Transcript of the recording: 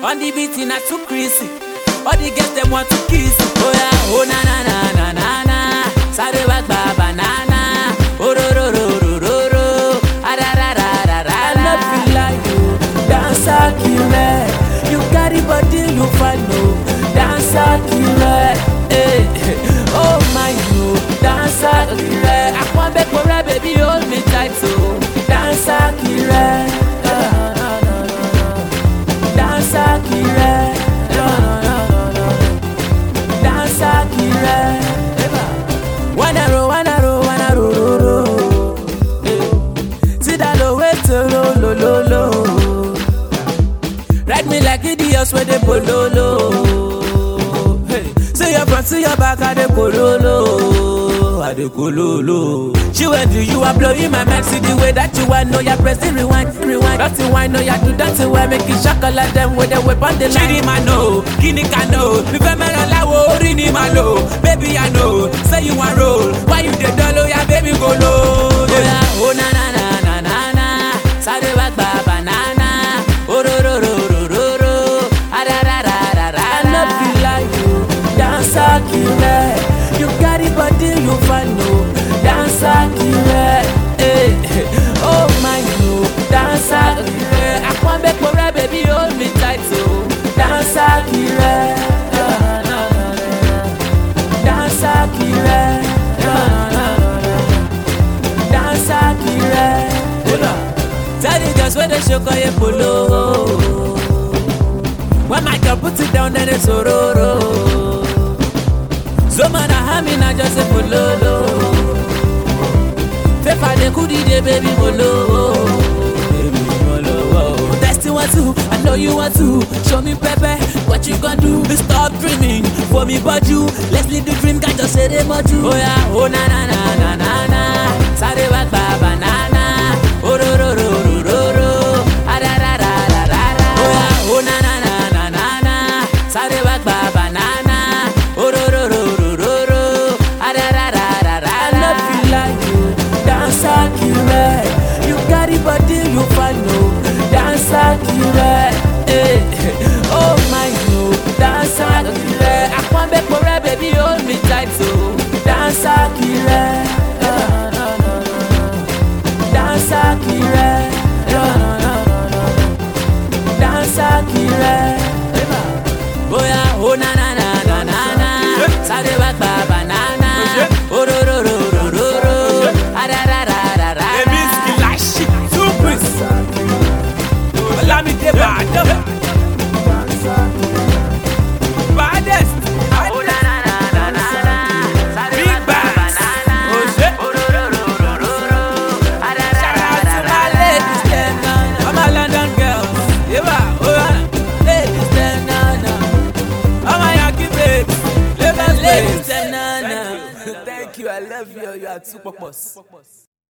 On the beat na too crazy. All the girls them want to kiss. Oh yeah, oh na na na na na na. Sáré wá gba banana. Ororororororo. Ararararara. I love you like you, dancer killer. You carry body, you follow, dancer killer. Hey, oh my you, dancer killer. Akwan beko rẹ baby hold me tight so. Dancer killer. Dancer killer. Dancer killer. Wanna roll, wanna roll, wanna roll, roll, roll. See that low way to low, low, low, low. Ride me like idiots where they pololo. Hey, see your front, see your back, I dey kololo, I dey kololo. She went to you, are blowing my mind. See the way that you want, know you're pressing rewind, rewind. Dirty wine, know you do dirty wine, make it shock like them with the whip on the line. Chidi ma know, kini ka know, mi fẹ́ mẹ́ràn láwo orí ni ma lò. Baby I know, say you wan roll, why you dey dull oh yeah baby go low. Oya o na na na na na na, sáré wá gba banana, ororororororo, ararararara. I love you like you, dancer killer. You carry body, you follow, dancer killer. Hey, oh my you, dancer killer. Akwan beko rẹ baby hold me tight so. Dancer killer. Dancer killer. Dancer killer. Tell the girls where they show you polo. When my girl put it down, then it's ororo. So man, I have me not just a pololo. Fefa de kudi de baby molo. Baby molo. Testing want to, I know you want to. Show me pepe, what you gonna do? Stop dreaming for me, but you. Let's live the dream, can't just say they much you. Oh yeah, oh na na na na na na. Sáré wá gba banana. Ororororororo. Ararararara. Oh yeah, oh na na na na na na. Sáré wá gba banana. Ororororororo. Ararararara. I love you like you, dancer killer. You carry body, you follow, dancer killer. Hey, oh my you, dancer killer. Akwan beko rẹ baby hold me tight so. Dancer killer. Dancer killer. Dancer killer. Oya, oh na na na na na na. Sáré wá gba banana. Ororororororo. Ararararara. Èmi Skilashi Tupis. Olamide Badam. Baddest. Oh na na na na na na. Sáré wá Big gba bags. banana. Oṣé. Ororororororo. Shout out to my ladies dem na na. All my London girls. Yeba, oya. Ladies dem na na. All my Yankee babes. Lagos Ladies babes. dem na na. Thank you, I love you. You are too purpose.